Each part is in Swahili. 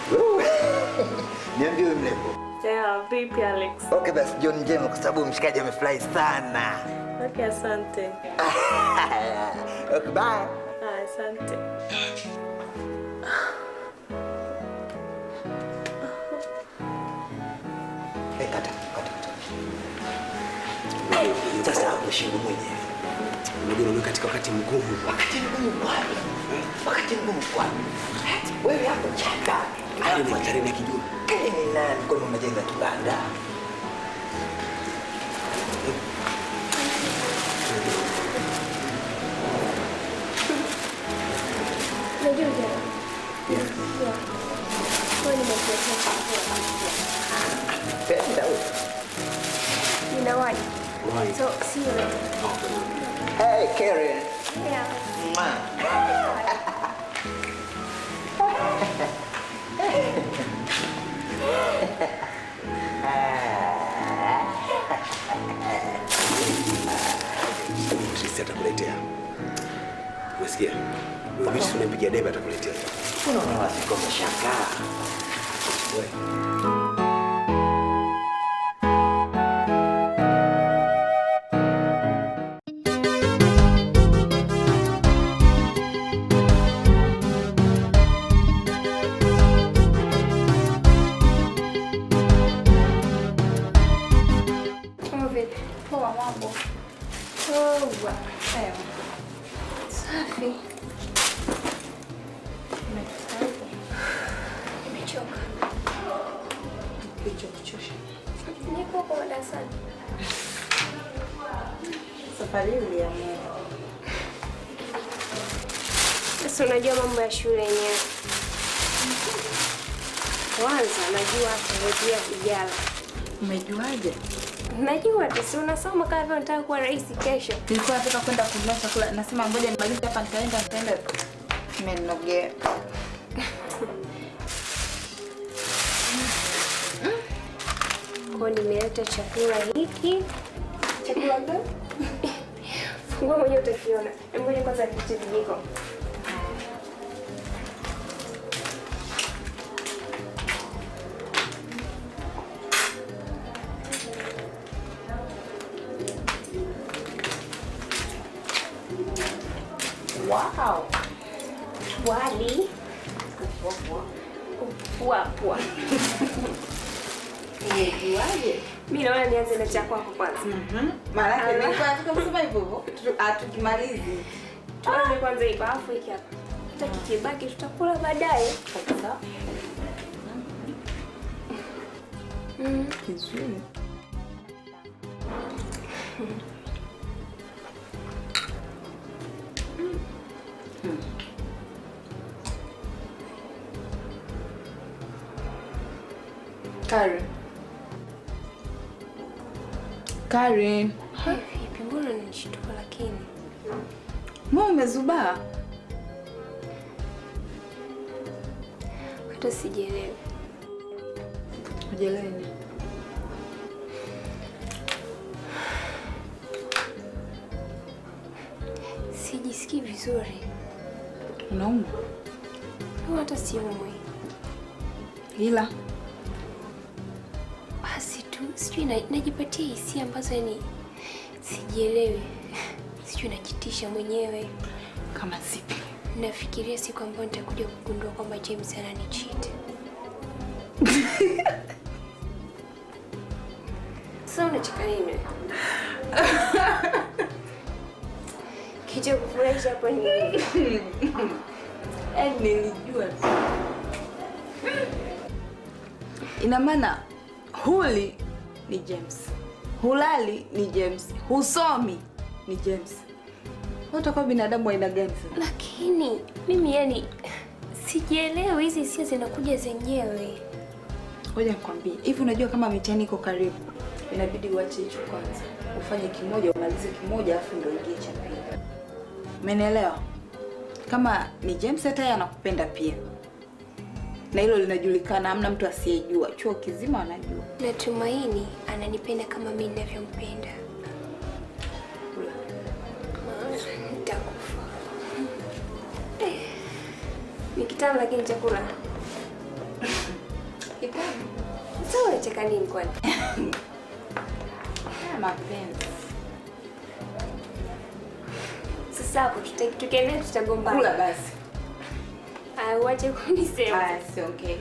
Wewe. Niambie wewe mrembo. Yeah, vipi Alex? Okay basi John njema kwa sababu mshikaji amefurahi sana. Okay, asante. okay, bye. Ah, asante. Eh, kata, kata, kata. Sasa mshingo mwenyewe. Unajua unaona katika wakati mgumu. Wakati mgumu kwani? Wakati mgumu kwani? Wewe hapo chaka. Hali ni hatari na kijua. Mimi ni nani kwani unajenga kibanda? Unajua jana? Yeah. Wewe nimekuletea chakula. Penda wewe. Nina wine. Wine. So, see you later. Hey, Karen. Yeah. Ma. Trisi atakuletea. Umesikia? Luis unampigia debe atakuletea. Unaona wasiko umeshangaa. Wewe. Kama vipi? Poa mambo. Poa. Ewa. Safi. Nimechoka. Kilichokuchosha. Niko huko darasani. Safari hii uliamua. Sasa unajua mambo ya shule yenyewe. Kwanza najua kurejea vijana. Umejuaje? Najua tu si unasoma kama vile unataka kuwa rais kesho. Nilikuwa nataka kwenda kununua chakula, nasema ngoja nimalize hapa, nitaenda nitaenda. Imenogea. Kwa hiyo nimeleta chakula hiki. Chakula gani? Fungua mwenyewe utakiona. Hebu Ngoja kwanza nitie vijiko. Wow. Wali. Pua Umejuaje? Mimi naona nianze na cha kwako kwanza. Maana yake Ala. nilikuwa nataka kusema hivyo hivyo. Tu- ah, tukimalizi. Tuanze kwanza hii bafu hiki hapa. Hata kikibaki tutakula baadaye. Kabisa. Mm. Kizuri. Karen. Karen. Vipi, mbona unanishtuka lakini? Mbona umezubaa? Hata sijielewi. Hujaelewa nini? Sijisikii vizuri. Unaumwa? Au hata siumwi. Ila Basi tu sijui na, najipatia hisia ambazo yani sijielewi. Sijui najitisha mwenyewe. kama sipi. Nafikiria siku ambayo nitakuja kugundua kwamba James ananicheat. Sasa unacheka nini? Kicho kufurahisha hapo ni nini? Yaani nilijua tu. Ina maana huli ni James, hulali ni James, husomi ni James. Wewe utakuwa binadamu wa aina gani sasa? Lakini mimi yani sijielewi, hizi hisia zinakuja zenyewe. Ngoja nikwambie, hivi unajua kama mitihani iko karibu, inabidi uache hicho kwanza, ufanye kimoja, umalize kimoja, alafu ndio ingie cha pili. Umenielewa? Kama ni James, hata yeye anakupenda pia, na hilo linajulikana, hamna mtu asiyejua. Chuo kizima wanajua. Natumaini ananipenda kama mimi ninavyompenda. Maana Nitakufa. Eh, Ni kitamu lakini chakula unacheka nini kwani? Mapenzi. Sasa hapo tuta- tukiendelea tutagombana. Kula basi. Ah, uache kunisema. Haya, siongee.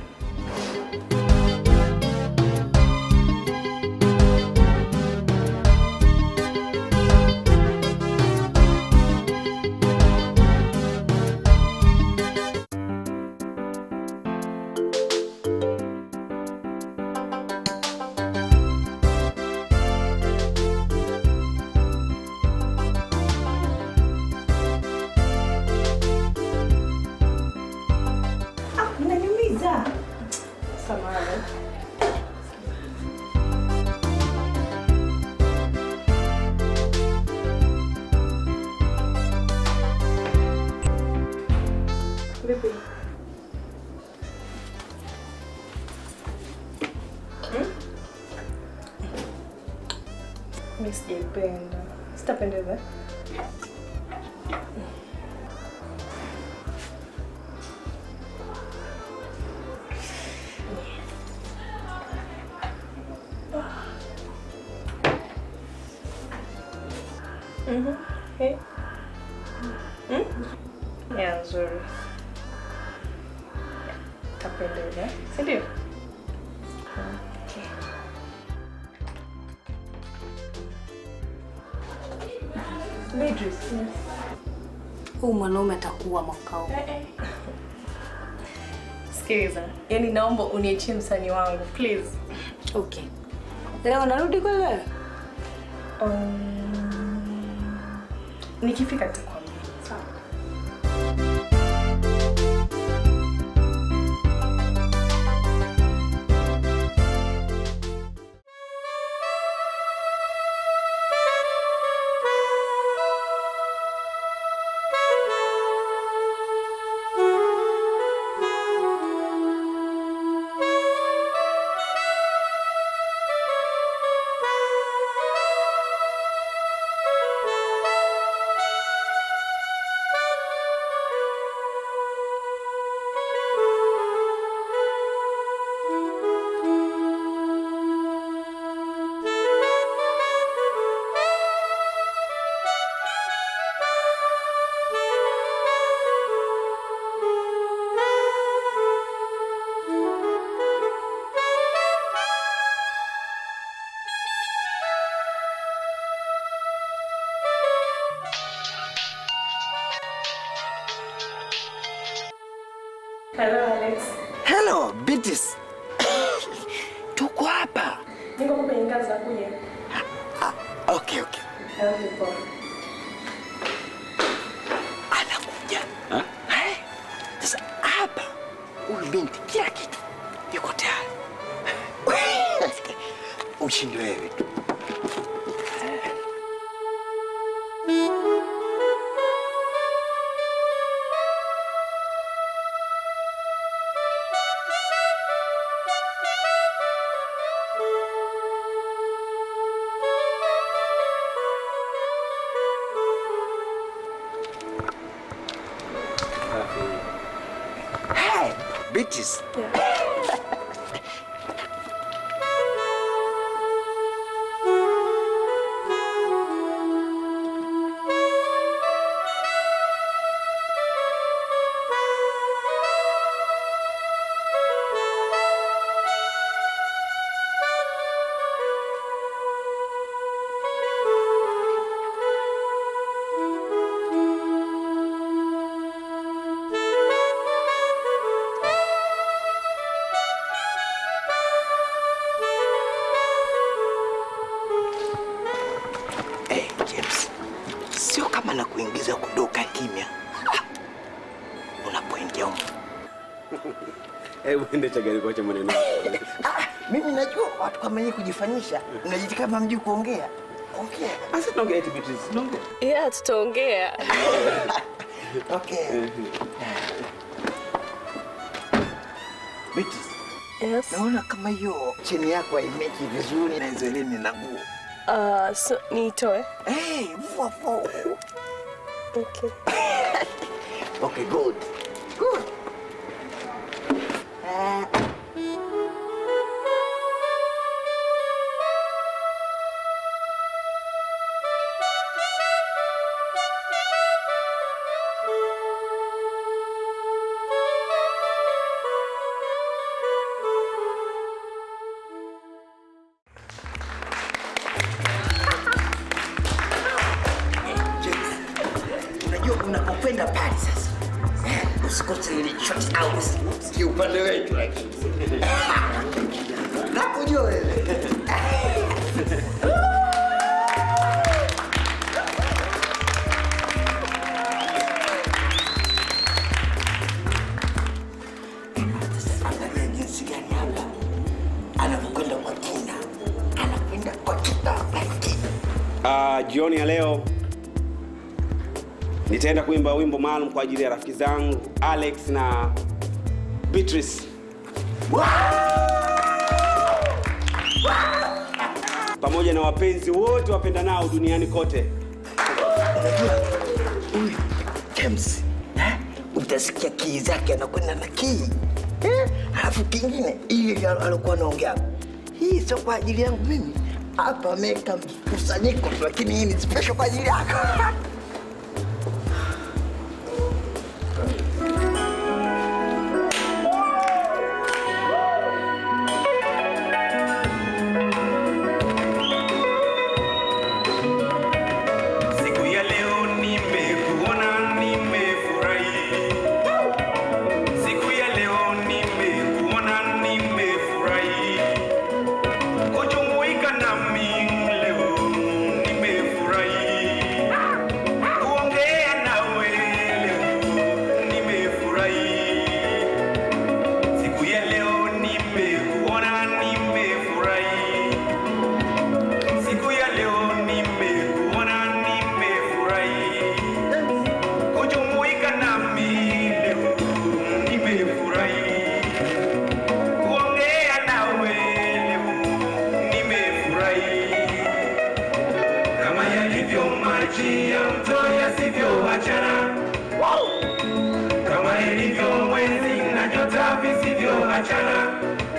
Unaniumiza. Samahani. Vipi? Hmm? Mimi sijaipenda. Sitapendeza. Mhm. Hey. Mm? Ya nzuri. Tapendeza. Si ndio? Okay. Beatrice. Huyu mwanaume atakuwa mwaka huu. Sikiliza. Yaani naomba uniachie msanii wangu, please. Okay. Leo narudi kweli? Um, nikifika nitakwambia. Sawa. Hello Alex. Hello, Beatrice. Tuko hapa. Niko hapo kwenye ngazi za kuja. Ah, okay, okay. Okay, poa. Anakuja. Eh? Sasa hapa huyu binti kila kitu yuko tayari. Ushindi wewe tu. Hey, Beatrice. Hey, James. Sio kama na kuingiza kudoka kimya. Ah, Unapoingia huko. Hebu ende chagari kuacha maneno. Ah, mimi najua watu kama nyinyi kujifanyisha, mnajiti kama mjui kuongea. Ongea. Sasa tunaongea eti Beatrice, tunaongea. Yeah, tutaongea. Okay. Beatrice, Yes. naona kama hiyo cheni yako haimeki vizuri na hizo eleni na nguo. Uh, so niitoe. Hey, vua vua. Okay. Okay, good. Good. Ah. Usilichote au si upande wetu lakini. Nakujua wewe. Sasa angalia jinsi gani hapa anakwenda kwa kina, anakwenda kwa kina lakini Ah, jioni ya leo nitaenda kuimba wimbo maalum kwa ajili ya rafiki zangu Alex na Beatrice. Pamoja na wapenzi wote wapendanao duniani kote. unajua huyu James eh, utasikia kii zake anakwenda na kii eh, alafu kingine ile alikuwa anaongea hii sio kwa ajili yangu mimi hapa ameweka mkusanyiko tu, lakini hii ni special kwa ajili yako Siku ya leo nimekuona, nimefurahi. Siku ya leo nimekuona, nimefurahi. Kujumuika nami leo nimefurahi. Kuongea nawe leo nimefurahi. Siku ya leo nimekuona, nimefurahi. Siku ya leo nimekuona, nimefurahi. Kujumuika nami leo nimefurahi. Kuongea nawe leo nimefurahi. Kama yalivyo maji ya mto yasivyoachana, kama ilivyo mwezi na nyota visivyoachana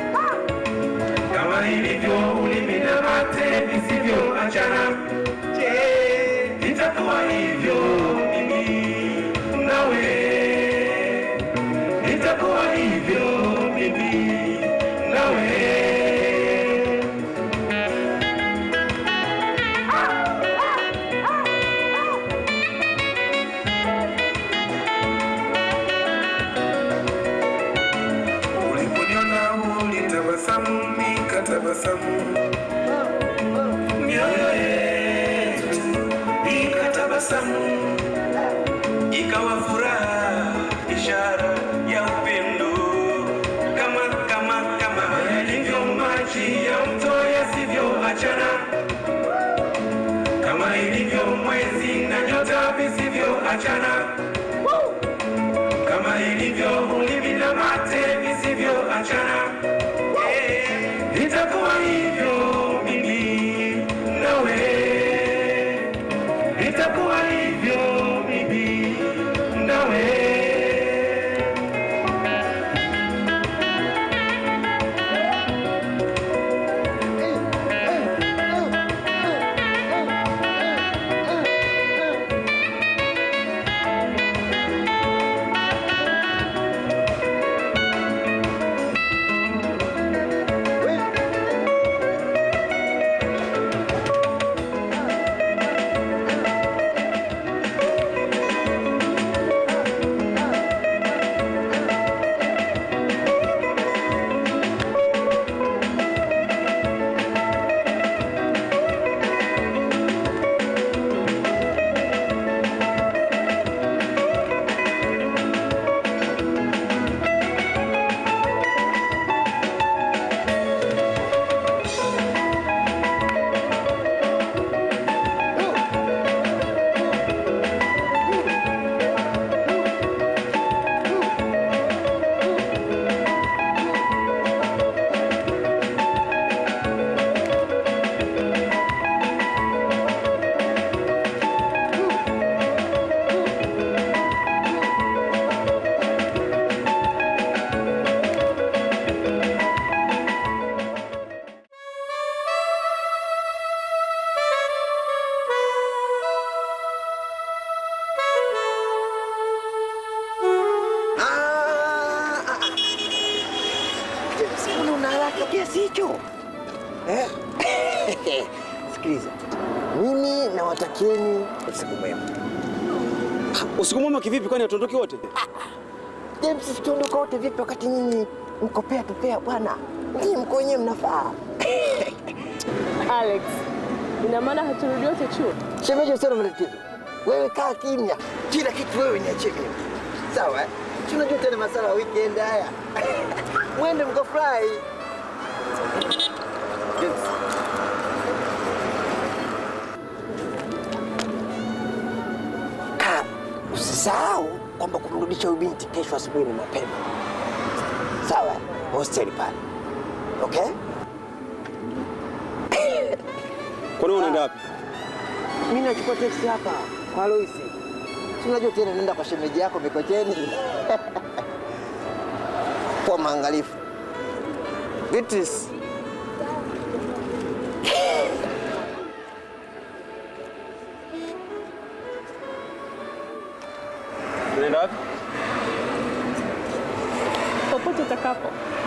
kama ilivyo ulimi na mate visivyoachana. Je, itakuwa hivyo mimi nawe? Itakuwa hivyo mimi nawe? Uliponiona ulitabasamu, nikatabasamu, mioyo yetu ikatabasamu, ikawa furaha, ishara ya upendo, kama kama kama yalivyo maji ya mto yasivyoachana, kama ilivyo mwezi na nyota visivyoachana kama ilivyo ulimi na mate visivyoachana. Eh, Itakuwa hivyo mimi nawe, itakuwa hivyo mimi nawe. Ah, ah, ah. James, mbona una haraka kiasi hicho eh? Sikiliza, mimi nawatakieni usiku mwema. Usiku mwema kivipi kwani hatuondoki wote? James, tuondoka wote vipi wakati nyinyi mko pea tupea bwana? Nyinyi mko wenyewe mnafaa. Alex, ina maana haturudi wote chuo? Shemeji, usione matatizo. Wewe kaa kimya, kila kitu wewe niachie mimi, sawa? eh? Si unajua tena masala ya weekend haya, mwende mkafurahi. James. Kaa, usisahau kwamba kumrudisha huyu binti kesho asubuhi ni mapema, sawa? Hosteli pale, okay? Kwani unaenda wapi? Mimi nachukua teksi hapa kwa Loisi. Si unajua tena nenda kwa shemeji yako Mikocheni. Kwa maangalifu. Beatrice. Unaenda wapi? Popote utakapo.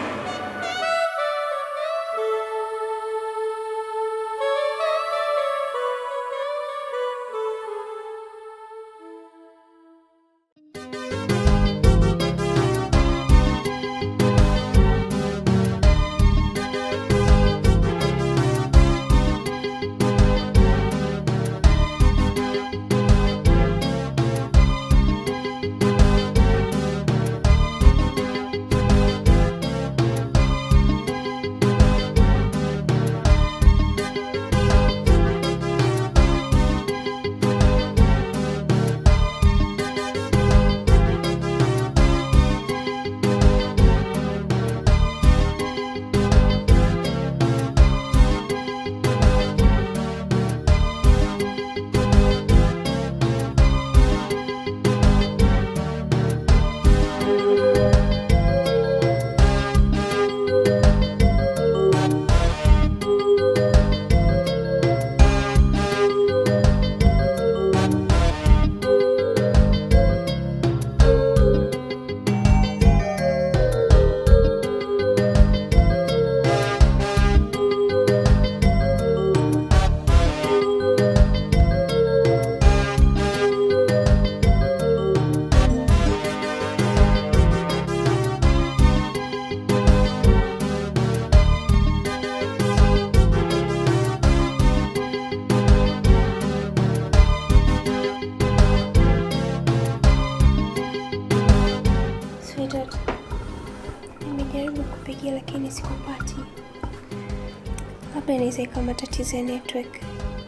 Sweetheart, nimejaribu kupigia lakini sikupati. Labda inaweza ikawa matatizo ya network.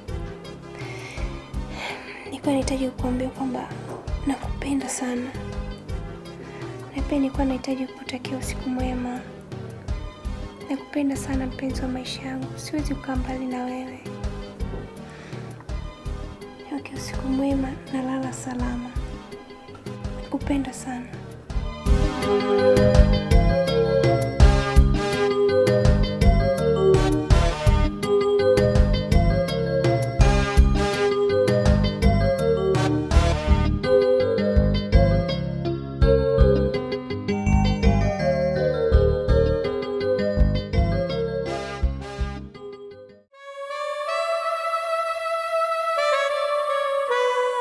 Nilikuwa nahitaji kukuambia kwamba nakupenda sana, na pia nilikuwa nahitaji kukutakia usiku mwema. Nakupenda sana mpenzi wa maisha yangu, siwezi kukaa mbali na wewe. Okay, usiku mwema na lala salama. Nakupenda sana.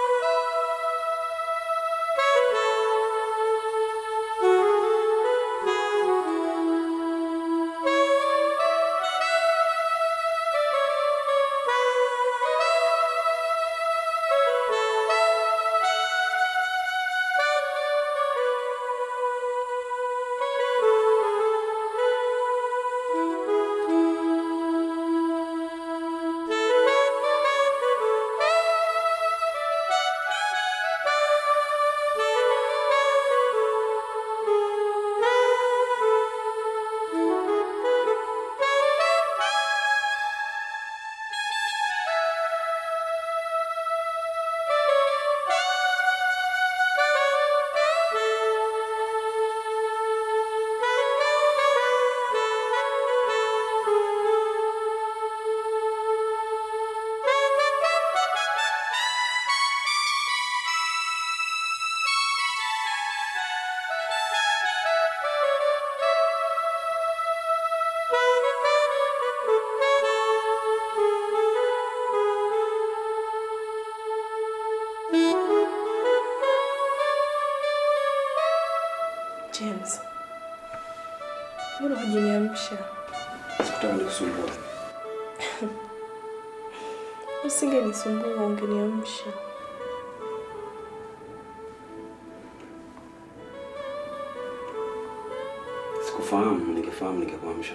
Thank Mbona hujaniamsha? Sikutaka nikusumbua. Usingenisumbua, ungeniamsha. Sikufahamu, ningefahamu ningekuamsha.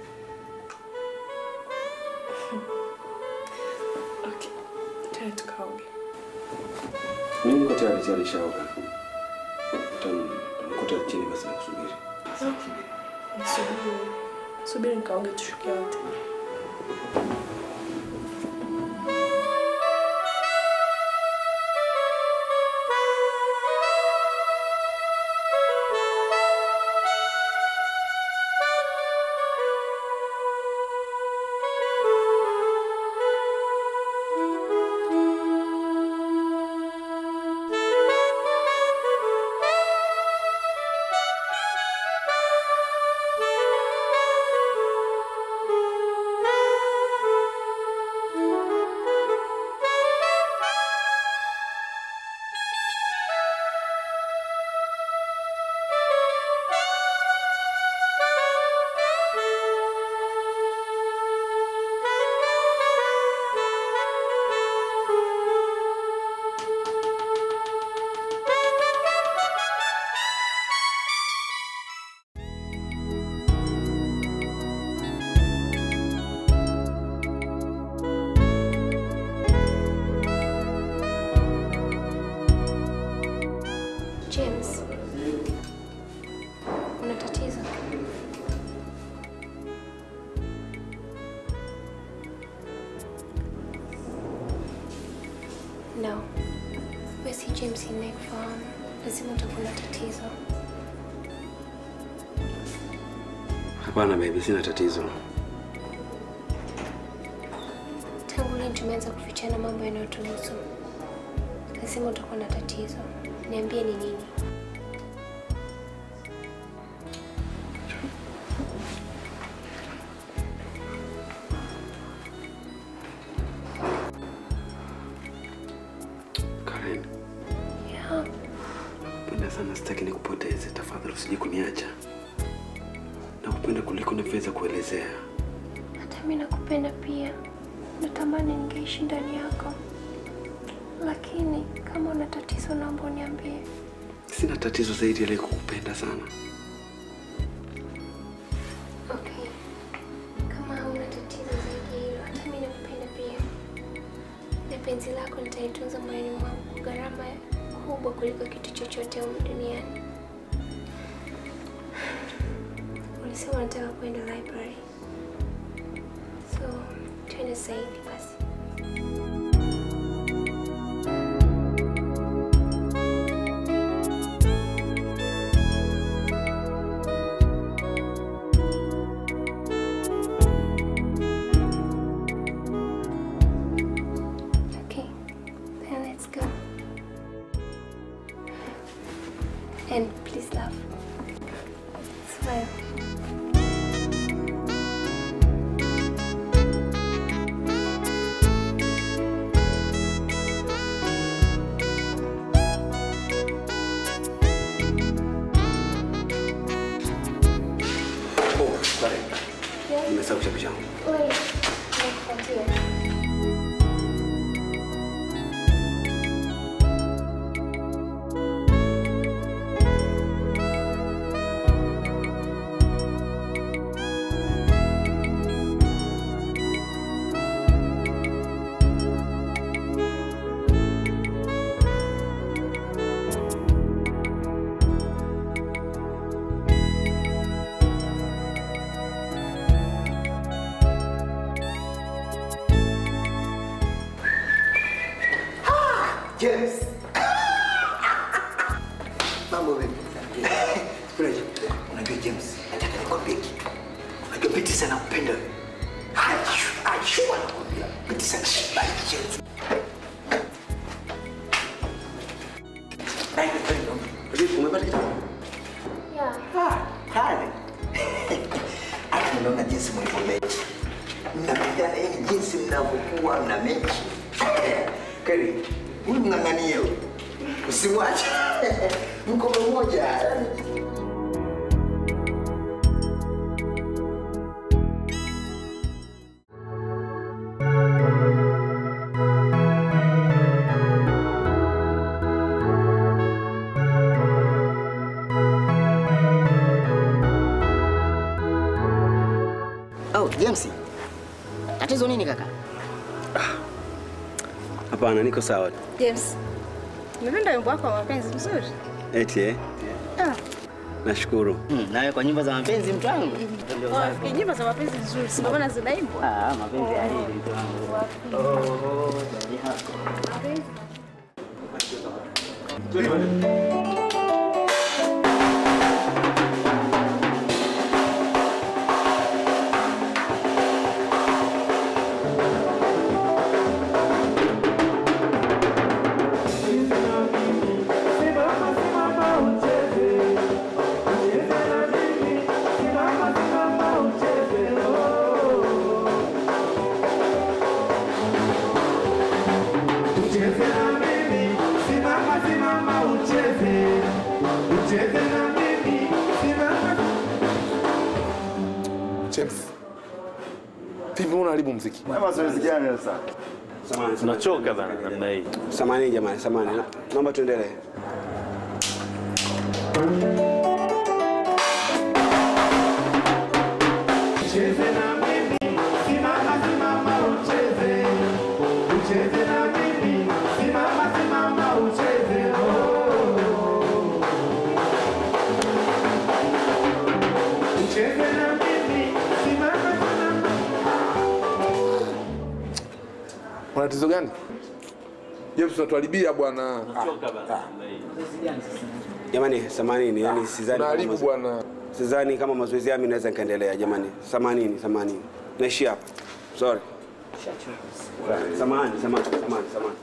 Okay. Tayari tukaoge. Mimi niko tayari tayari shaoga. Utanikuta chini basi nakusubiri. Nisubiri. Subiri nikaoge tushuke wote. James, una tatizo? No, wewe si James ninayekufahamu. Lazima utakuwa na tatizo. Hapana baby, sina tatizo. Tangu lini tumeanza kufichana mambo yanayotuhusu? Lazima utakuwa na tatizo. Niambie ni nini? Karen, Yeah. napenda sana, sitaki nikupoteze. Tafadhali usije kuniacha. Nakupenda kuliko navyoweza kuelezea. Hata mimi nakupenda pia. Natamani ningeishi ndani yako, lakini kama una tatizo, naomba uniambie. Sina tatizo zaidi ya ile kukupenda sana. Okay, kama hauna tatizo zaidi ya hilo, hata mimi nakupenda pia, na penzi lako nitaitunza moyoni mwangu kwa gharama kubwa kuliko kitu chochote humu duniani. Ulisema unataka kwenda library, so twende zaidi basi. Okay, then let's go. And please laugh. Smile. Oh, Karen, Yes. nimesahau kitabu changu. Wait, nakupatia. James. Mambo vipi? Fresh. Unajua James, nataka nikwambie kitu. Unajua Biti sana kupenda wewe. Aishu, aishu anakwambia. Biti sana shibali James. Ai, vipi, umepata kitabu? Yeah. Ah, hali. Alafu unaona jinsi mlivyomechi. Mnapigana yani jinsi mnavyokuwa mna mechi. Kweli, huyu mng'ang'anie huyu. Usimwache. Mko pamoja. Oh, James. Tatizo nini kaka? Hapana, niko sawa. James, umependa wimbo wako wa mapenzi mzuri? Eti eh? Ah, Nashukuru. Mm, nawe kwa nyimbo za mapenzi mtu wangu. oh, nyimbo za mapenzi nzuri, si ndio maana zinaimbwa? Ah, mapenzi ya hili mtu wangu. Oh, jadi yako. Ucheze na mimi, simama simama ucheze. Ucheze na mimi, simama James. Vipi mbona unaharibu muziki? Mazoezi gani sasa? Samahani. Tunachoka bana namna hii. Samahani jamani, samahani. Na- Naomba tuendelee. Ucheze na mimi, simama simama ucheze. Ucheze na mimi, simama simama ucheze. Oh. Ucheze na mimi, simama simama. Una tatizo gani? James unatuharibia bwana. Tunachoka bana namna hii. Jamani, samanini, yani sidhani kama Unaharibu mazo- bwana. sidhani kama mazoezi yami naweza nikaendelea jamani. Samanini, samanini. Naishi hapa. Sorry. Samahani, samahani, samahani, samahani.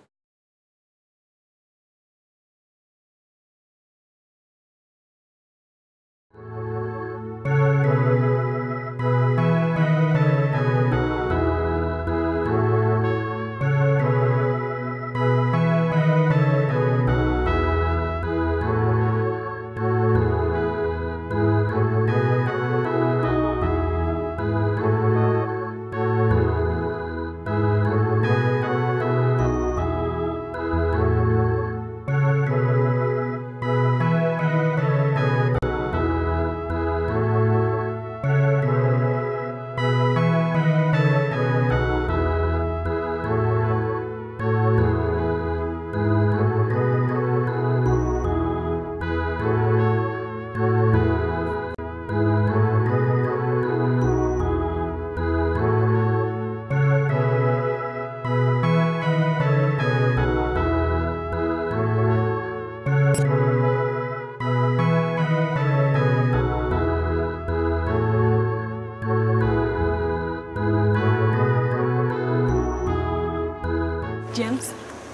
James.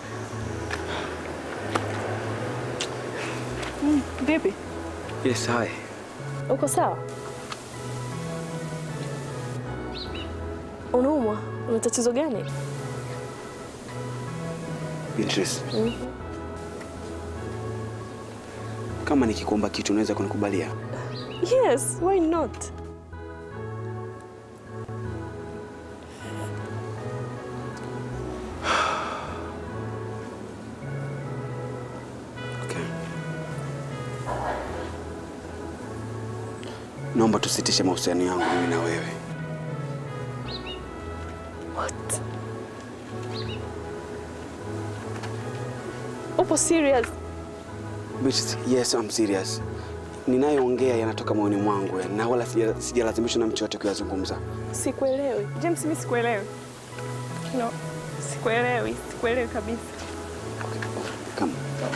Mm, vipi? Yes, hi. Uko sawa? Unaumwa? Una tatizo gani? Beatrice, Mm. kama nikikuomba kitu unaweza kunikubalia? Yes, why not? Naomba tusitishe mahusiano yangu mimi na wewe. What? Upo serious? Beatrice, yes, I'm serious. Ninayoongea yanatoka moyoni mwangu yani, na wala sija- sijalazimishwa na mtu yote kuyazungumza. Sikuelewi. James, mimi sikuelewi. No, sikuelewi. Sikuelewi kabisa. Come.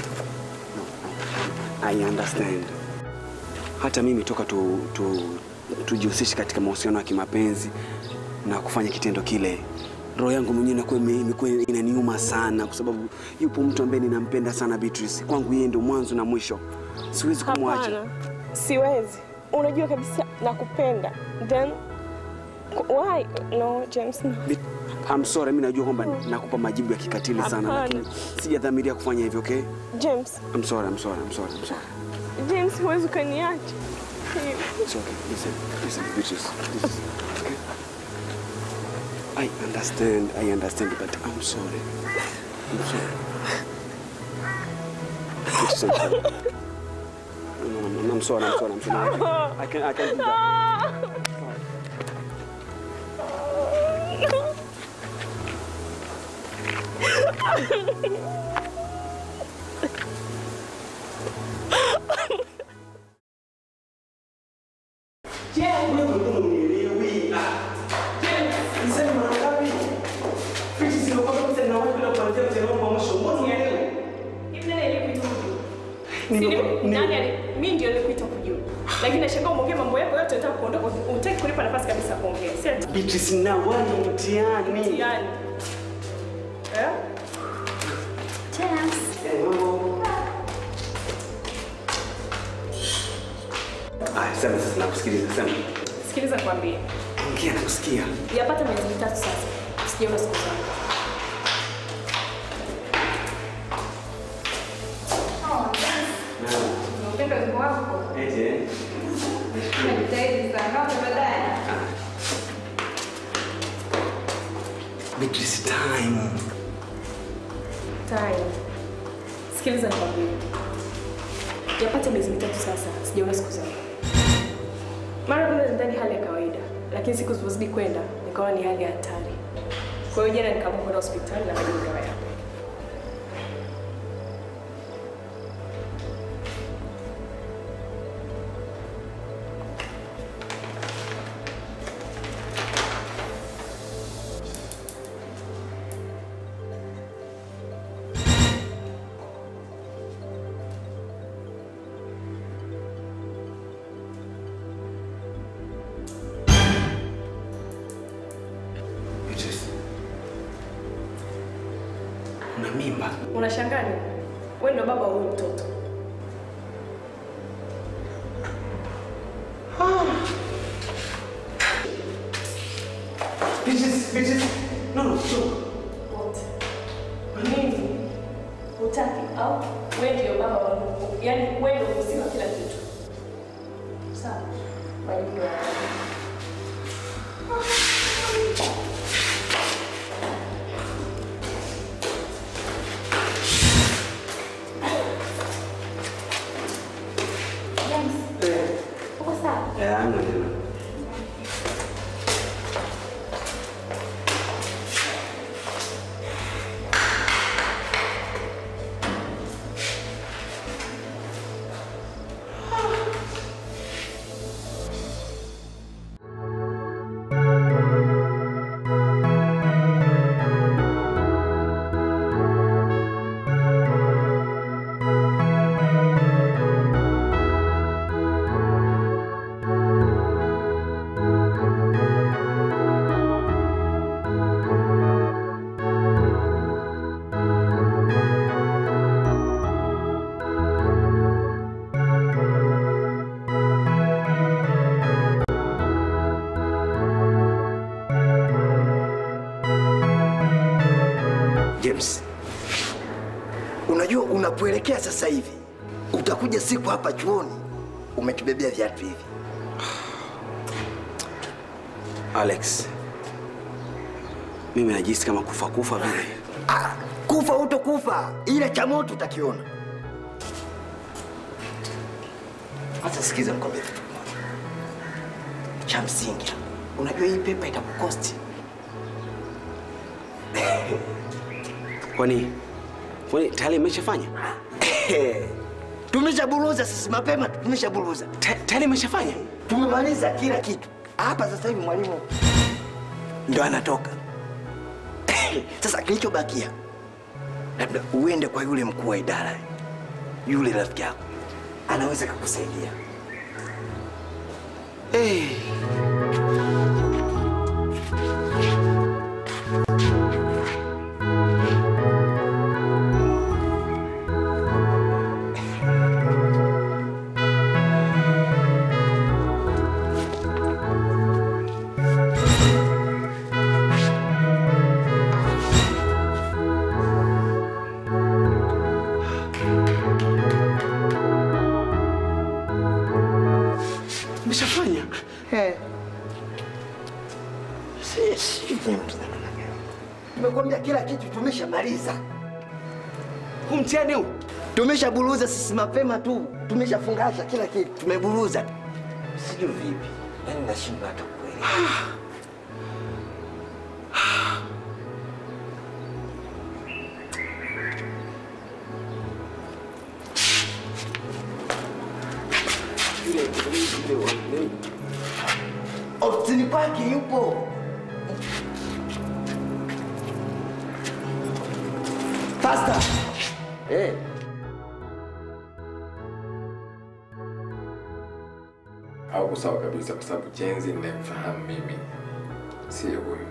I understand. Hata mimi toka tu, tu, tujihusishe katika mahusiano ya kimapenzi na kufanya kitendo kile, roho yangu mwenyewe inakuwa ime- imekuwa inaniuma sana, kwa sababu yupo mtu ambaye ninampenda sana Beatrice. Kwangu yeye ndio mwanzo na mwisho, siwezi kumwacha. Hapana, siwezi. Unajua kabisa nakupenda. Then why? No, James, no. Be- I'm sorry, mimi najua kwamba nakupa majibu ya kikatili sana, Hapana. lakini sijadhamiria kufanya hivyo, okay? James, I'm sorry, I'm sorry, I'm sorry, I'm sorry. James, huwezi ukaniacha. It's okay. Listen, listen, Beatrice. This is okay. I understand, I understand, but I'm sorry. I'm sorry. Beatrice, I'm sorry. No, no, no, I'm sorry, I'm sorry, I'm sorry. I can, I can do that. Mimi ndio nilikuita kujua. Lakini nashangaa umeongea mambo yako yote unataka kuondoka, unataka kunipa nafasi kabisa ya kuongea. Si ati Beatrice na wani mtihani. mtihani. Eh? Aya, sema sasa nakusikiliza sema. Sikiliza kwambie. Ongea nakusikia. Yapata miezi mitatu sasa. Sijaona siku zangu. Upendo wimbo wako. Ete. Najitahidi sana. Naomba baadaye. Beatrice time. Time. Sikiliza nikwambie. Yapata miezi mitatu sasa. Sijaona siku zangu. Mara kwanza nidhani hali ya kawaida, lakini siku zilizozidi kwenda nikaona ni hali ya hatari. Kwa hiyo jana nikaamua kwenda hospitali na majibu kama yapo. Beatrice. Una mimba. Unashangaa nini? Wewe ndo baba wa huyu mtoto. Beatrice, Beatrice. No, no, sure. Wote. Mimi hutaki au wewe ndio baba wa Mungu. Yaani wewe ndio mhusika kila kitu. Sawa. Majibu ya Uko sawa? Eh, hamna tena. James, unajua unapoelekea sasa hivi utakuja siku hapa chuoni umetubebea viatu hivi. Alex. Mimi najisikia kama kufa kufa vile. Ah, kufa utokufa, ila cha moto utakiona. Sasa sikiza nikwambie kitu kimoja cha msingi. Unajua hii pepa itakukosti Kwani kwani tayari imeshafanya? tumeshaburuza sisi mapema, tu, tumeshaburuza Ta- Tayari imeshafanya? tumemaliza kila kitu hapa. Sasa hivi mwalimu ndo anatoka. Sasa kilichobakia labda uende kwa yule mkuu wa idara, yule rafiki yako anaweza kukusaidia. Hey. Imeshafanya? Si- si- Tumekwambia kila kitu tumeshamaliza, Huu mtihani huu. tumeshaburuza sisi mapema tu, tumeshafungasha kila kitu, tumeburuza. Sijui vipi, yani nashindwa hata kuelewa. Ofisini kwake yupo. Pasta. Eh. Hauko sawa kabisa, kwa sababu Jenzi ninayemfahamu mimi sio huyu.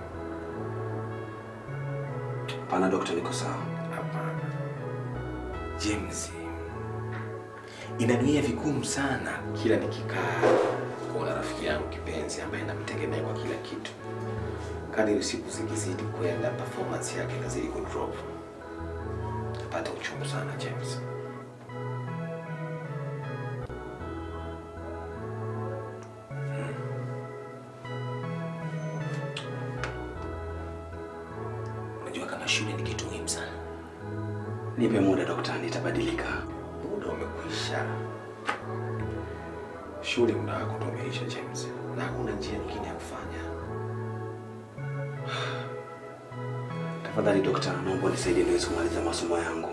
Hapana dokta, niko sawa. Hapana. James, inaniia vigumu sana kila nikikaa kuona rafiki yangu kipenzi ambaye namtegemea kwa kila kitu. Kadiri siku zikizidi kwenda, performance yake inazidi kudrop. Napata uchungu sana James. Unajua kama shule ni kitu muhimu sana. Nipe muda dokta, nitabadilika. Muda umekwisha. Shule muda wako ndo umeisha James, na hakuna njia nyingine ya kufanya. Tafadhali dokta, naomba unisaidie niweze kumaliza masomo yangu.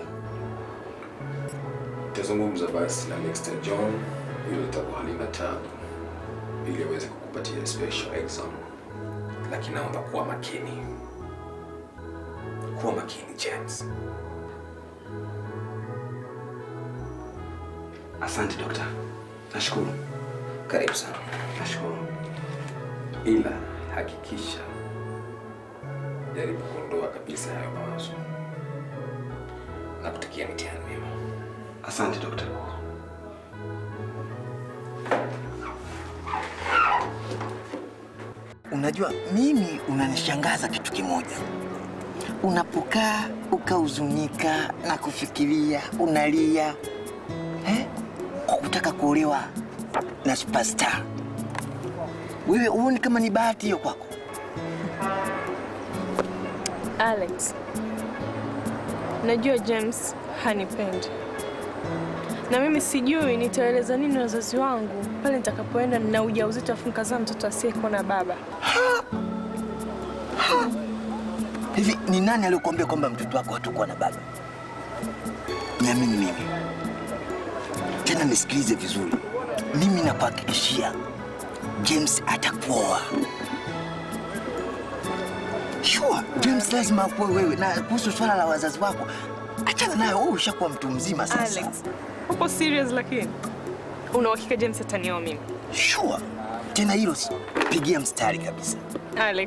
Tazungumza basi na Mr. John ili litakuwa halina tabu, ili aweze kukupatia special exam, lakini naomba kuwa makini, kuwa makini James. Asante dokta, nashukuru. Karibu sana. Nashukuru. ila hakikisha jaribu kuondoa kabisa hayo mawazo na kutakia mitihani mema. Asante dokta. Unajua, mimi unanishangaza kitu kimoja. Unapokaa ukahuzunika na kufikiria, unalia eh, kwa kutaka kuolewa na superstar. Wewe huoni kama ni bahati hiyo kwako? Alex, najua James hanipendi na mimi sijui nitaeleza nini wazazi wangu pale nitakapoenda na ujauzito afu nikazaa mtoto asiyekuwa na baba. Hivi ni nani aliyokuambia kwamba mtoto wako hatakuwa na baba? Niamini mimi, tena nisikilize vizuri. Mimi nakuhakikishia James atakuoa. Sure, James lazima akuoe wewe. Na kuhusu swala la wazazi wako, achana nayo. Wewe ushakuwa mtu mzima sasa. Alex, upo serious lakini? Una uhakika James atanioa mimi? Sure. Tena hilo pigia mstari kabisa. Alex.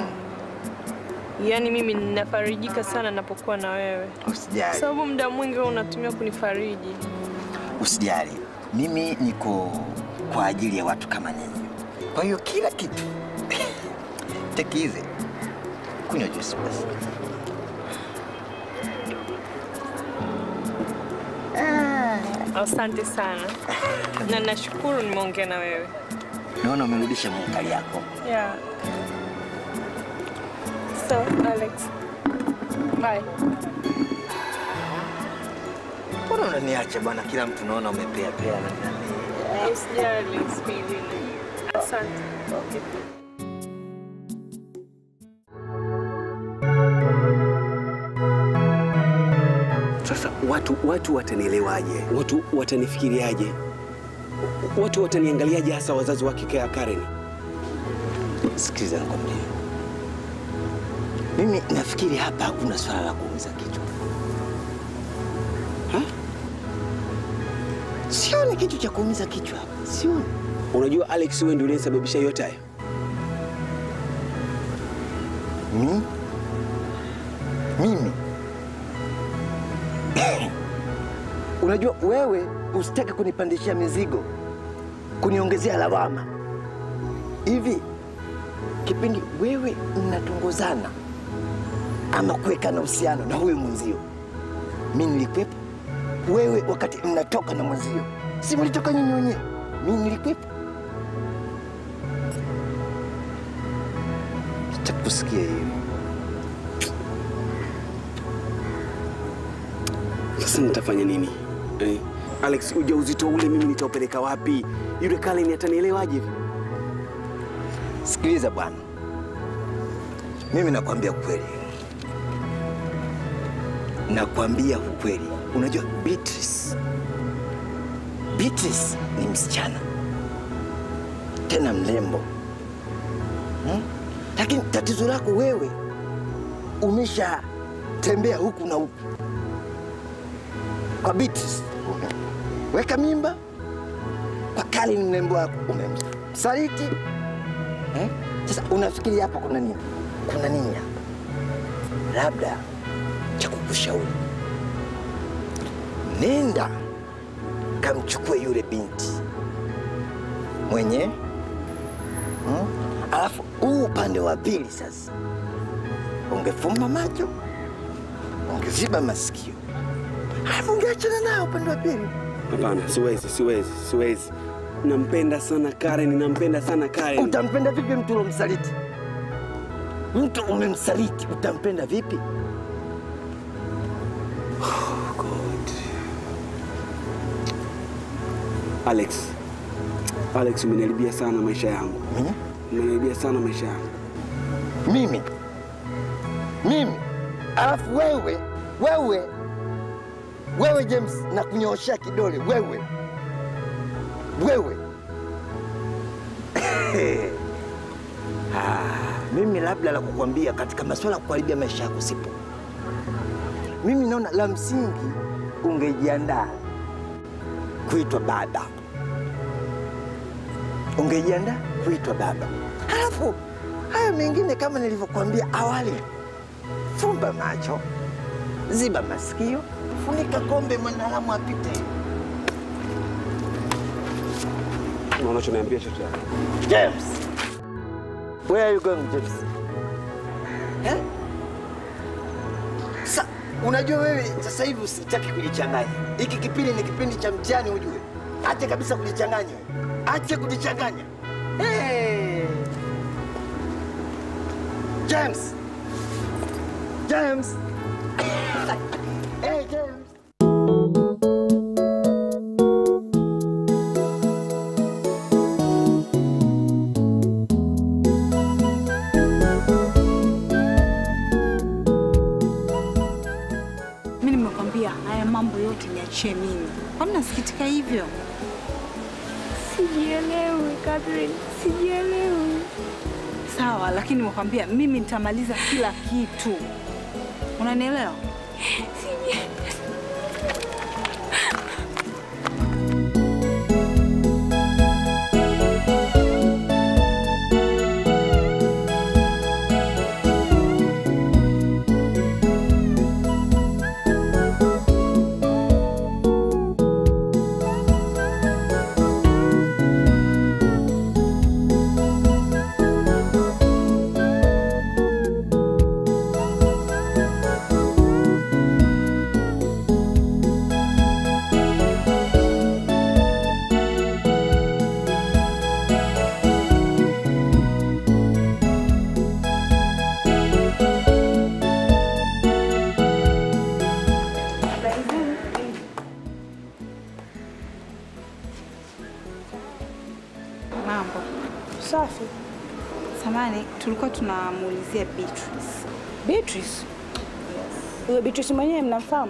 Yaani mimi ninafarijika sana napokuwa na wewe. Usijali. Sababu muda mwingi wewe unatumia kunifariji. Usijali, mimi niko kwa ajili ya watu kama nyinyi. Kwa hiyo kila kitu take easy. Kunywa juice basi. Asante sana. Na nashukuru nimeongea na wewe. Naona umerudisha munkari yako. Yeah. So, Alex. Bye. Mbona unaniacha bwana? Kila mtu naona umepea pea na nani. Usijali, usijali. Asante. Okay. Sasa watu watu watanielewaje? Watu watanifikiriaje? Watu wataniangaliaje, hasa wazazi wake Ka- Karen? Sikiliza nikwambie, mimi nafikiri hapa hakuna swala la kuumiza kichwa. Ha? Sioni kitu cha kuumiza kichwa hapa, sioni. Unajua Alex, wewe ndio ulinisababisha yote haya. Mi? Mimi? Unajua wewe usitake kunipandishia mizigo, kuniongezea lawama. Hivi kipindi wewe mnatongozana ama kuwekana uhusiano na huyo mwenzio, mi nilikwepo? Wewe wakati mnatoka na mwenzio, si mlitoka nyinyi wenyewe? Mi nilikwepo? Sitaki kusikia hiyo. Sasa nitafanya nini eh? Alex, ujauzito ule mimi nitaupeleka wapi? Yule Karen atanielewaje hivi? Sikiliza bwana, mimi nakwambia ukweli, nakwambia ukweli. Unajua Beatrice, Beatrice ni msichana tena mrembo hmm? Lakini tatizo lako wewe umeshatembea huku na huku kwa Beatrice, weka mimba kwa Karen, mrembo wako umemsaliti eh? Sasa unafikiri hapa kuna nini? Kuna nini hapa? Labda cha kukushauri, nenda kamchukue yule binti mwenye hmm? Alafu huu upande wa pili sasa, ungefumba macho, ungeziba masikio, alafu ungeachana nao upande wa pili. Hapana, siwezi, siwezi, siwezi. Nampenda sana Karen, nampenda sana Karen. Utampenda vipi mtu ulomsaliti? Mtu umemsaliti, utampenda vipi? Alex, Alex, umeniharibia sana maisha yangu. Umeniharibia sana maisha yangu. Mimi mimi, alafu wewe wewe wewe James, na kunyooshea kidole wewe wewe Ah, mimi labda la kukwambia katika masuala ya kuharibia maisha yako sipo. Mimi naona la msingi ungejiandaa kuitwa baba, ungejiandaa kuitwa baba, halafu hayo mengine kama nilivyokuambia awali, fumba macho, ziba masikio, funika kombe, mwanadamu apite. Unachoniambia chochote? James, where are you going, James? Eh? Sa, unajua wewe sasa hivi usitaki kujichanganya. Hiki kipindi ni kipindi cha mtihani ujue. Acha kabisa kujichanganya. wewe. Acha kujichanganya. Hey! James. James. hey, James. Mi nimekwambia haya mambo yote niachie mimi. Kwani nasikitika hivyo? Sijielewi Catherine, sijielewi. Sawa, lakini nimekwambia mimi nitamaliza kila kitu. Unanielewa? Mambo Safi. samani, tulikuwa tunamuulizia Beatrice. Beatrice? Huyo Beatrice mwenyewe mnamfahamu?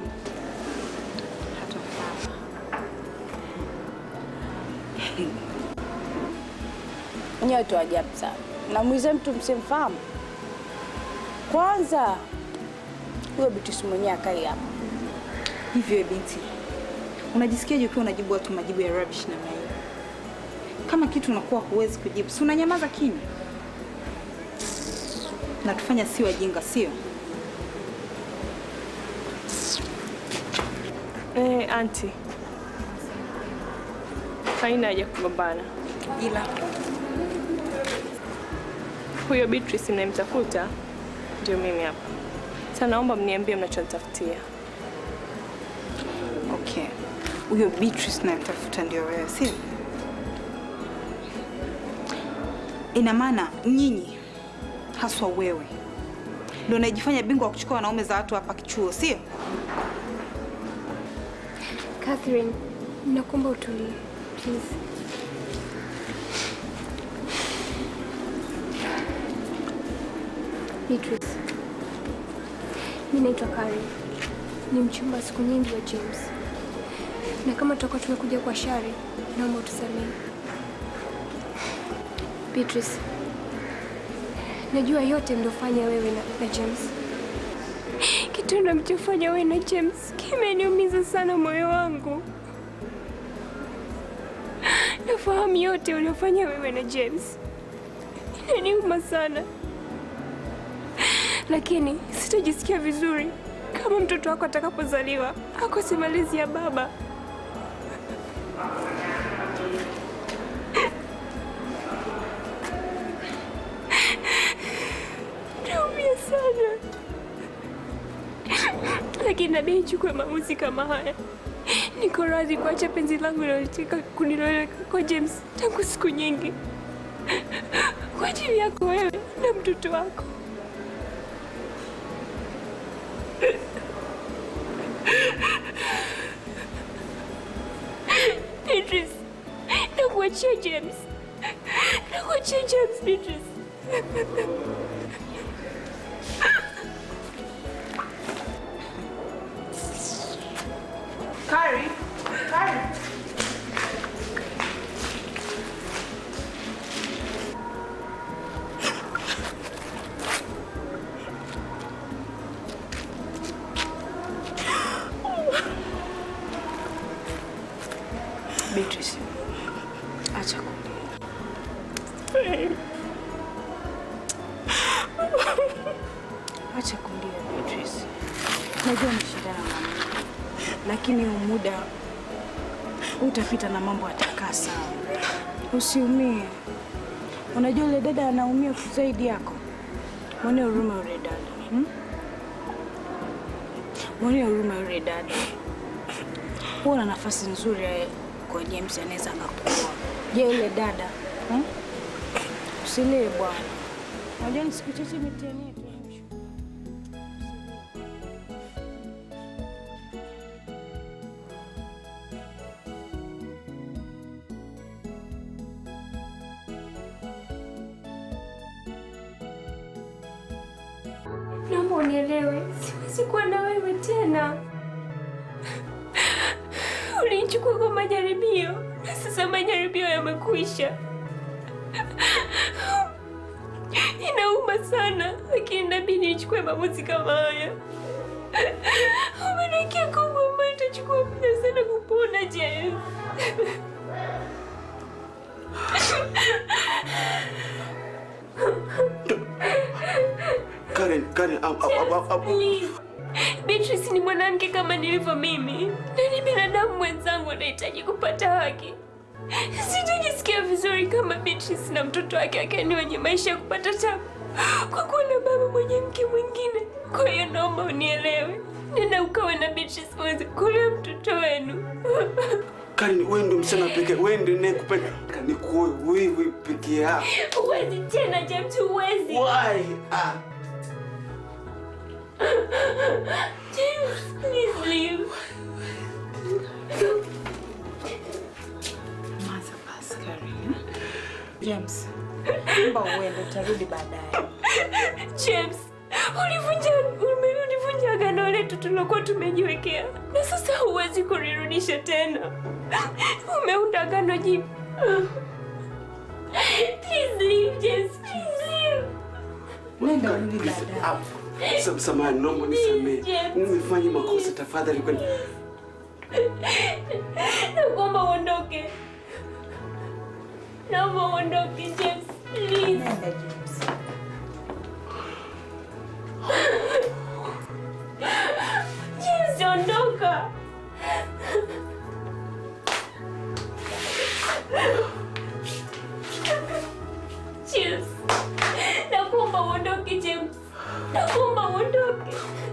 Nyewe tu ajabu sana. Namuuliza mtu msimfahamu. Kwanza huyo Beatrice mwenyewe akai hapa. Hivyo binti, unajisikiaje ukiwa unajibu watu majibu ya rubbish namna hiyo? Kama kitu unakuwa huwezi kujibu, si unanyamaza kimya? Natufanya si wajinga, sio? Eh, anti, haina haja kugombana. Ila huyo Beatrice mnayemtafuta ndio mimi hapa. Sasa naomba mniambie mnachonitafutia. Okay, huyo Beatrice nayemtafuta ndio wewe, sio? Ina maana nyinyi, haswa wewe, ndio unajifanya bingwa wa kuchukua wanaume za watu hapa kichuo, sio? Catherine, nakuomba utulie please. Beatrice, mi naitwa Karen, ni mchumba siku nyingi wa James, na kama tutakuwa tumekuja kwa shari, naomba utusamehe. Beatrice, najua yote mliofanya wewe na, na James. Kitendo mlichofanya wewe na James kimeniumiza sana moyo wangu. Nafahamu yote uliofanya wewe na James, inaniuma sana, lakini sitajisikia vizuri kama mtoto wako atakapozaliwa akose malezi ya baba. Naumia sana, lakini nabidi nichukue maamuzi kama haya. Niko radhi kuacha penzi langu linalotaka kuniloweka kwa James tangu siku nyingi, kwa ajili yako wewe na mtoto wako. Beatrice, nakuachia James, nakuachia James, Beatrice. Kari, Kari. Beatrice, acha kulia. Acha kulia Beatrice. Najua umeshindana na mimi, lakini huu muda utapita na mambo yatakaa sawa. Usiumie. Unajua yule dada anaumia zaidi yako. Mwone huruma yule dada. Hmm? Mwone huruma yule dada. Huwa na nafasi nzuri ya- kwa James anaweza akakuoa. Je, yule dada? Hmm? Usilie bwana. Unajua ni siku chache mitihani yetu ya mwisho. Naomba unielewe, siwezi kuwa na wewe tena. Ulinichukua kwa majaribio na sasa majaribio yamekwisha. Inauma sana, lakini inabidi nichukue maamuzi kama haya. Umeniwekea nguvu ambayo itachukua muda sana kupona, James. Karen, Karen, am- am- am- am- Please. Beatrice ni mwanamke kama nilivyo mimi, na ni binadamu mwenzangu anahitaji kupata haki. Sitajisikia vizuri kama Beatrice na mtoto wake akiwa ni wenye maisha ya kupata tabu kwa kuwa na baba mwenye mke mwingine. Kwa hiyo naomba unielewe, nenda ukawe na Beatrice uweze kulea mtoto wenu. Karen, wewe ndio msichana pekee, wewe ndio ninayekupenda. Nikuoe wewe pekee yako. Huwezi tena James, huwezi. Why? Ah. James, please leave. Maza basi Karen. James, naomba uende, utarudi baadaye. James, ulivunja ume- ulivunja agano letu tulilokuwa tumejiwekea, na sasa huwezi kulirudisha tena. Umeunda agano jipya. Please leave, James. Please leave. Nenda urudi baadaye. Sam- Samahani, naomba nisamehe. Nimefanya makosa, tafadhali kwani. Nakuomba uondoke. Naomba uondoke, James. Please. James, ondoka. James. Nakuomba uondoke, James. Nakuomba uondoke.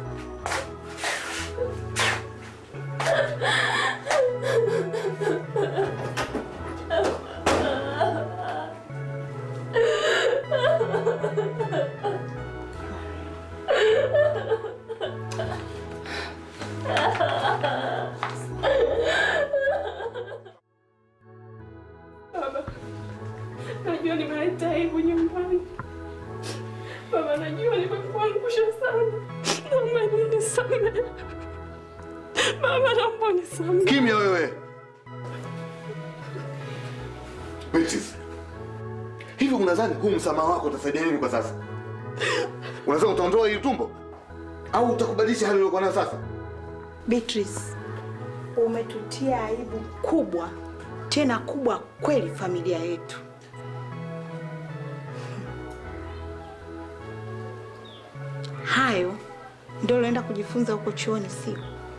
Baba, najua nimeleta aibu nyumbani. Baba, najua nimekuangusha sana. Naomba unisamehe. Baba, naomba unisamehe. Kimya wewe. Beatrice. Hivi Hivi unadhani huu msamaha wako utasaidia nini kwa sasa? Unaweza utaondoa hili tumbo au utakubadilisha hali iliyokuwa nayo sasa? Beatrice, umetutia aibu kubwa tena kubwa kweli familia yetu. Hayo ndio unaenda kujifunza huko chuoni, sio?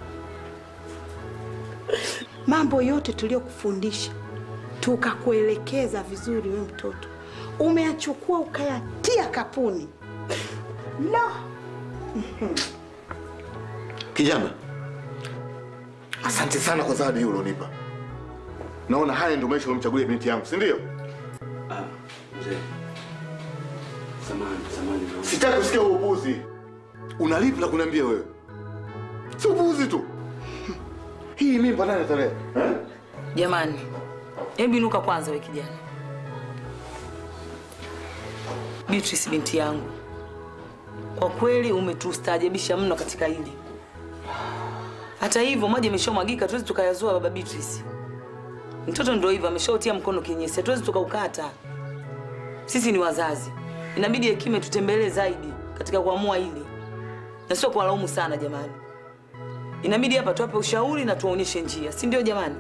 Mambo yote tuliyokufundisha tukakuelekeza vizuri, we mtoto umeyachukua ukayatia kapuni. La, Kijana, asante sana kwa zawadi hii ulionipa. Naona haya ndio maisha ulimchagulia binti yangu, si ndio? Ah, mzee. Samahani, samahani. naomba. Sitaki kusikia huo upuzi. Unalipi la kuniambia wewe? Si upuzi tu. Hii mimba nani atalea? Eh? Jamani, hebu inuka kwanza we kijana. Beatrice binti yangu, kwa kweli umetustaajabisha mno katika hili. Hata hivyo maji yameshamwagika, tuwezi tukayazua baba Beatrice. Mtoto ndio hivyo, ameshautia mkono kinyesi, hatuwezi tukaukata. Sisi ni wazazi, inabidi hekima tutembelee zaidi katika kuamua hili, na sio kuwalaumu sana jamani. Inabidi hapa tuwape ushauri na tuwaonyeshe njia, si ndio jamani?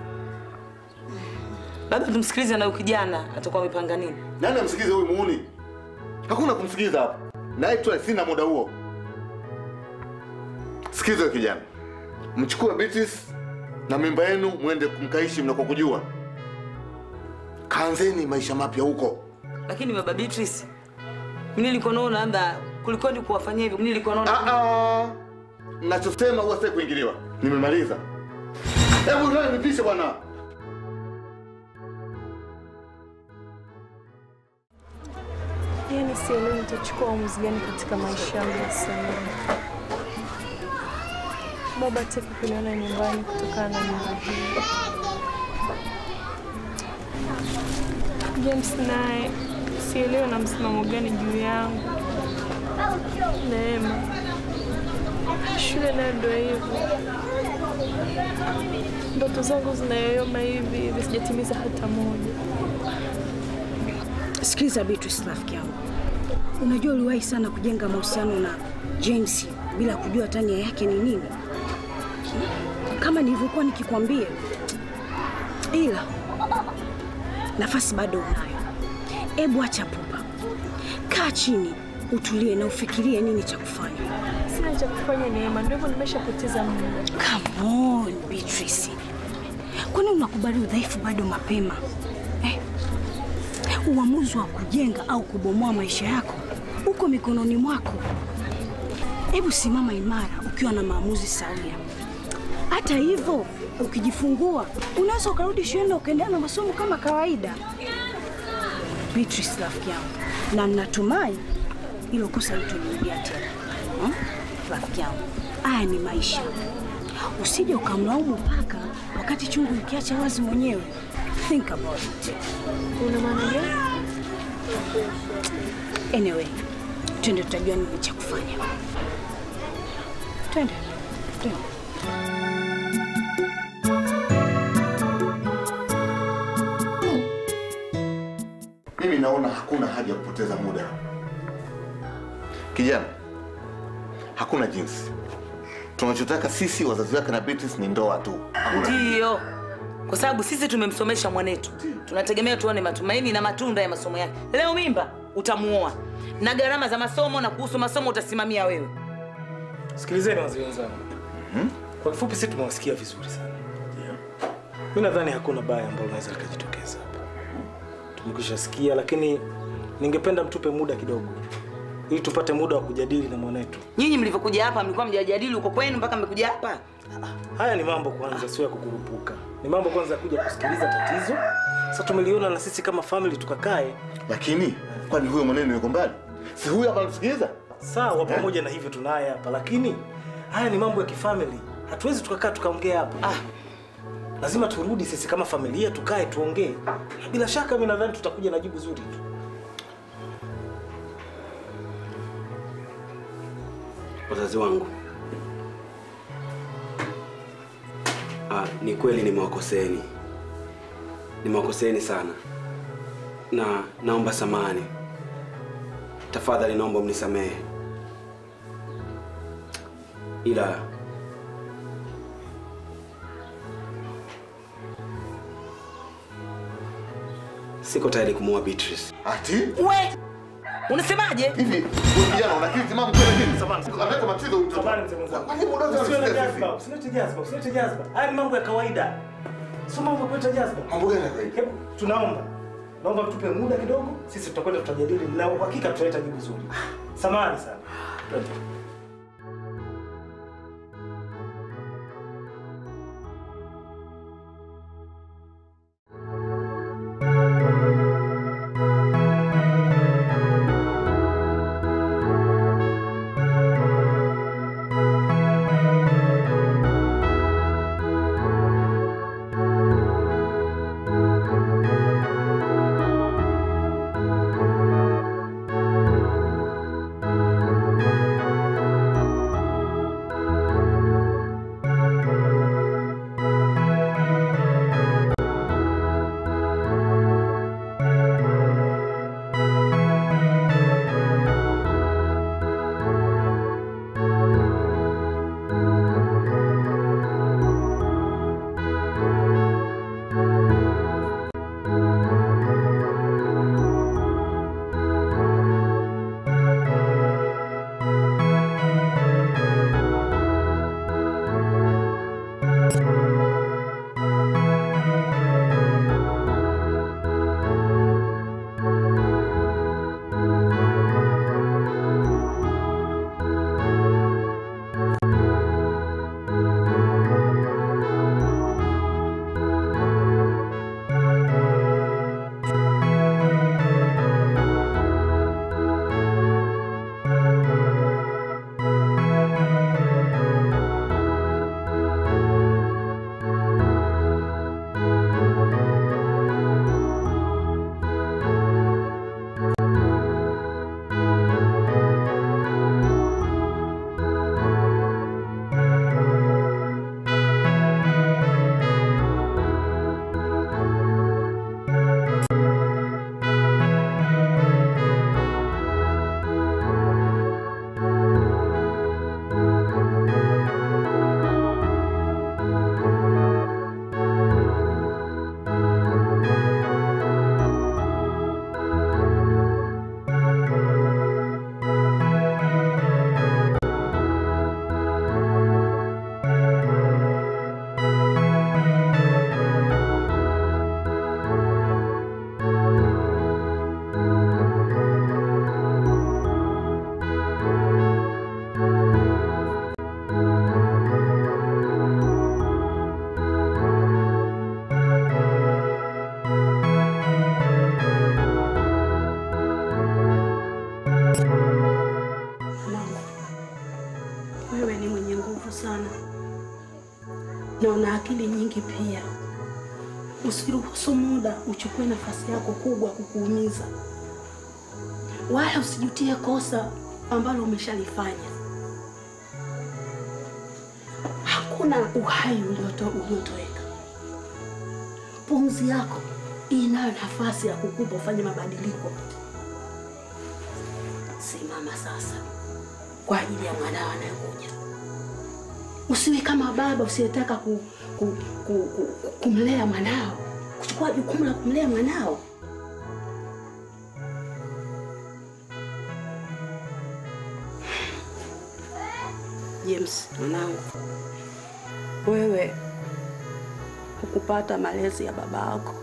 Labda tumsikilize na huyu kijana atakuwa amepanga nini. Nani amsikilize huyu muuni? Hakuna kumsikiliza hapa. Naye tu sina muda huo. Sikiliza wewe kijana. Mchukue Beatrice na mimba yenu mwende kumkaishi mnakokujua. Kaanzeni maisha mapya huko. Lakini baba Beatrice, mimi nilikuwa naona labda kulikuwa ni kuwafanyia hivyo. Mimi nilikuwa naona Ah ah. Nachosema huwa sitaki kuingiliwa. Nimemaliza. Hebu ndio nipishe bwana. Yaani sielewi nitachukua uamuzi gani katika maisha yangu ya sasa hivi. Baba hataki kuniona nyumbani kutokana na nyumba hii. James naye sielewi na msimamo gani juu yangu. Neema, shule nayo ndio hivyo, ndoto zangu zinayoyoma hivi hivi, sijatimiza hata moja. Sikiliza Beatrice, rafiki yangu, unajua uliwahi sana kujenga mahusiano na James bila kujua hata nia yake ni nini, kama nilivyokuwa nikikwambia, ila nafasi bado unayo. Ebu acha pupa, kaa chini, utulie na ufikirie nini cha kufanya. Sina cha kufanya Neema, ndio hivyo nimeshapoteza muda. Come on Beatrice, kwani unakubali udhaifu bado mapema eh? Uamuzi wa kujenga au kubomoa maisha yako uko mikononi mwako. Hebu simama imara ukiwa na maamuzi sawia. Hata hivyo, ukijifungua unaweza ukarudi shule na ukaendelea na masomo kama kawaida. Beatrice, rafiki yangu, na natumai hilo kosa litojirudia tena hmm? Rafiki yangu, haya ni maisha, usije ukamlaumu paka wakati chungu ikiacha wazi mwenyewe. Think about it. Una maana gani? Anyway, twende tutajua nini cha kufanya. Twende. Twende. Mimi naona hakuna haja ya kupoteza muda. Kijana, hakuna jinsi. Tunachotaka sisi wazazi wake na Beatrice ni ndoa tu. Hakuna. Ndiyo, kwa sababu sisi tumemsomesha mwanetu, tunategemea tuone matumaini na matunda ya masomo yake. Leo mimba utamuoa na gharama za masomo na kuhusu masomo utasimamia wewe. Sikilizeni wazee wenzangu, kwa kifupi, sisi tumewasikia vizuri sana. Mi nadhani hakuna baya ambalo linaweza likajitokeza hapa, tumekwisha sikia, lakini ningependa mtupe muda kidogo, ili tupate muda wa kujadili na mwanetu. Nyinyi mlivyokuja hapa mlikuwa mjajadili huko kwenu mpaka mmekuja hapa? Haya ni mambo kwanza, sio ya kukurupuka, ni mambo kwanza ya kuja kusikiliza tatizo. Sasa tumeliona na sisi kama family tukakae. Lakini kwani huyo mwanene yuko mbali? Si huyo hapa anatusikiliza? Sawa, pamoja na hivyo tunaye hapa, lakini haya ni mambo ya kifamily, hatuwezi tukakaa tukaongea hapa. Ah, lazima turudi sisi kama familia tukae tuongee. Bila shaka mimi nadhani tutakuja na jibu zuri tu. Wazazi wangu, ah, ni kweli nimewakoseeni, nimewakoseeni sana, na naomba samani. Tafadhali naomba mnisamehe, ila siko tayari kumuoa Beatrice. Ati? We, unasemaje? Hivi wewe kijana una akili timamu kweli lakini analeta matatizo huyu mtoto. Kwa nini muda wote Usiwe na unasikia jazba, usilete jazba, usilete jazba. Haya ni mambo ya kawaida. Sio mambo ya kuleta jazba. Mambo gani ya kawaida? Hebu tunaomba. Naomba mtupe muda kidogo, sisi tutakwenda tutajadili na uhakika tutaleta jibu zuri. Samahani sana. Twende. Wewe ni mwenye nguvu sana na una akili nyingi pia. Usiruhusu muda uchukue nafasi yako kubwa kukuumiza, wala usijutie kosa ambalo umeshalifanya. Hakuna uhai ulioto uliotoweka. Pumzi yako inayo nafasi ya kukupa ufanye mabadiliko. Simama sasa kwa ajili ya mwanao anayekuja. Usiwe kama baba usiyetaka ku, ku, ku, ku, kumlea mwanao, kuchukua jukumu la kumlea mwanao. James, mwanangu, wewe hukupata malezi ya baba yako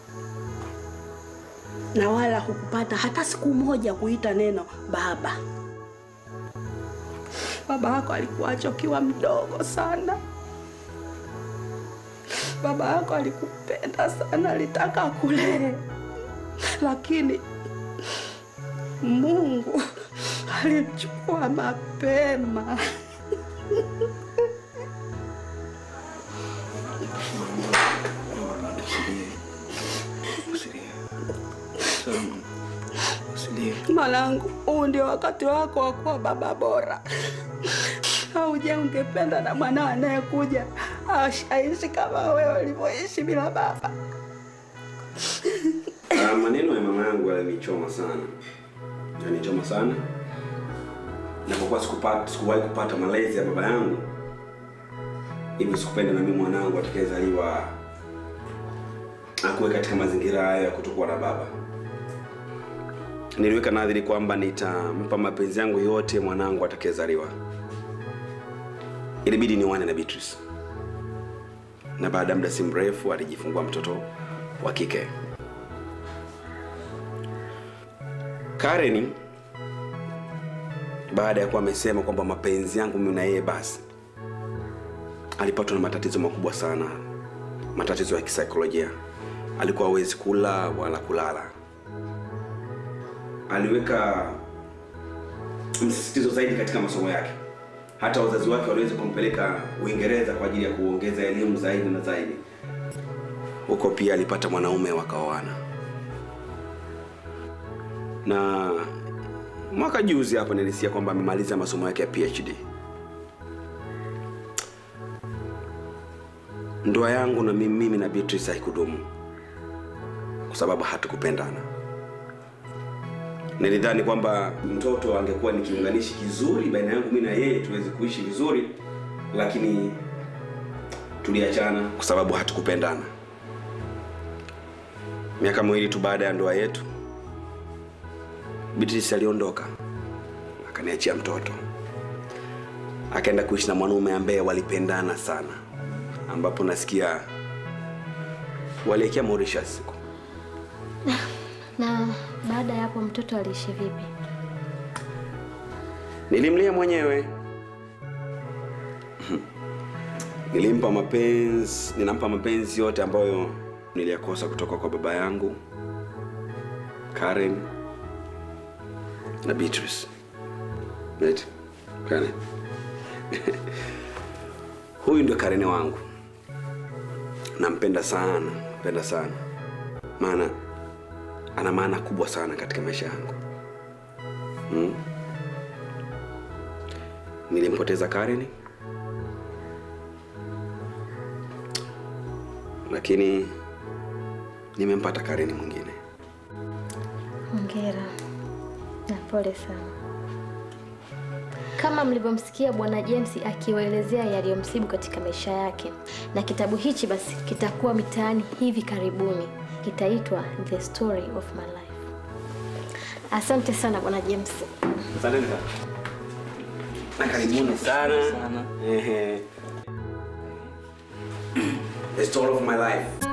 na wala hukupata hata siku moja kuita neno baba. Baba yako alikuacha ukiwa mdogo sana. Baba yako alikupenda sana, alitaka akulee, lakini Mungu alimchukua mapema. Mwanangu, huu ndio wakati wako wa kuwa baba bora. Au je, ungependa na mwanao anayekuja aishi kama wewe ulivyoishi bila baba? Ah, maneno ya mama yangu yalinichoma sana, yalinichoma sana. Napokuwa sikupata sikuwahi kupata malezi ya baba yangu, hivi sikupenda na mimi mwanangu atakayezaliwa akuwe katika mazingira hayo ya kutokuwa na baba. Niliweka nadhiri kwamba nitampa mapenzi yangu yote mwanangu atakayezaliwa. Ilibidi niwane na Beatrice, na baada ya muda si mrefu alijifungua mtoto wa kike. Karen baada ya kuwa amesema kwamba mapenzi yangu mimi na yeye basi, alipatwa na matatizo makubwa sana, matatizo ya kisaikolojia. Alikuwa hawezi kula wala kulala. Aliweka msisitizo zaidi katika masomo yake. Hata wazazi wake waliweza kumpeleka Uingereza kwa ajili ya kuongeza elimu zaidi na zaidi. Huko pia alipata mwanaume wakaoana, na mwaka juzi hapa nilisikia kwamba amemaliza masomo yake ya PhD. Ndoa yangu na mimi, mimi na Beatrice haikudumu kwa sababu hatukupendana. Nilidhani kwamba mtoto angekuwa ni kiunganishi kizuri baina yangu mimi na yeye tuweze kuishi vizuri, lakini tuliachana kwa sababu hatukupendana. Miaka miwili tu baada ya ndoa yetu, Beatrice aliondoka akaniachia mtoto, akaenda kuishi na mwanaume ambaye walipendana sana, ambapo nasikia walielekea Mauritius. Na baada ya hapo mtoto aliishi vipi? Nilimlea mwenyewe, nilimpa mapenzi, ninampa mapenzi yote ambayo niliyakosa kutoka kwa baba yangu Karen na Beatrice. Right? Karen. Huyu ndio Karen wangu, nampenda sana, mpenda sana, maana ana maana kubwa sana katika maisha yangu hmm? Nilimpoteza Karen, lakini nimempata Karen mwingine. Hongera na pole sana. Kama mlivyomsikia Bwana James akiwaelezea yaliyomsibu katika maisha yake, na kitabu hichi basi kitakuwa mitaani hivi karibuni, kitaitwa The Story of My Life. Asante sana Bwana James. Asanteni sana na karibuni sana. Ehe. The story of my life.